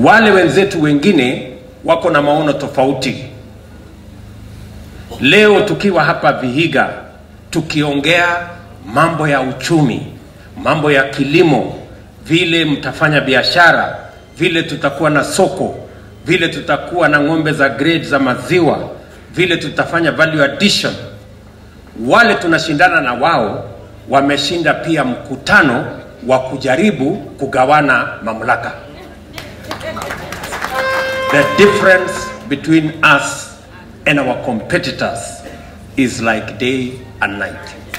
Wale wenzetu wengine wako na maono tofauti. Leo tukiwa hapa Vihiga tukiongea mambo ya uchumi, mambo ya kilimo, vile mtafanya biashara, vile tutakuwa na soko, vile tutakuwa na ng'ombe za grade za maziwa, vile tutafanya value addition. Wale tunashindana na wao wameshinda pia mkutano wa kujaribu kugawana mamlaka. The difference between us and our competitors is like day and night.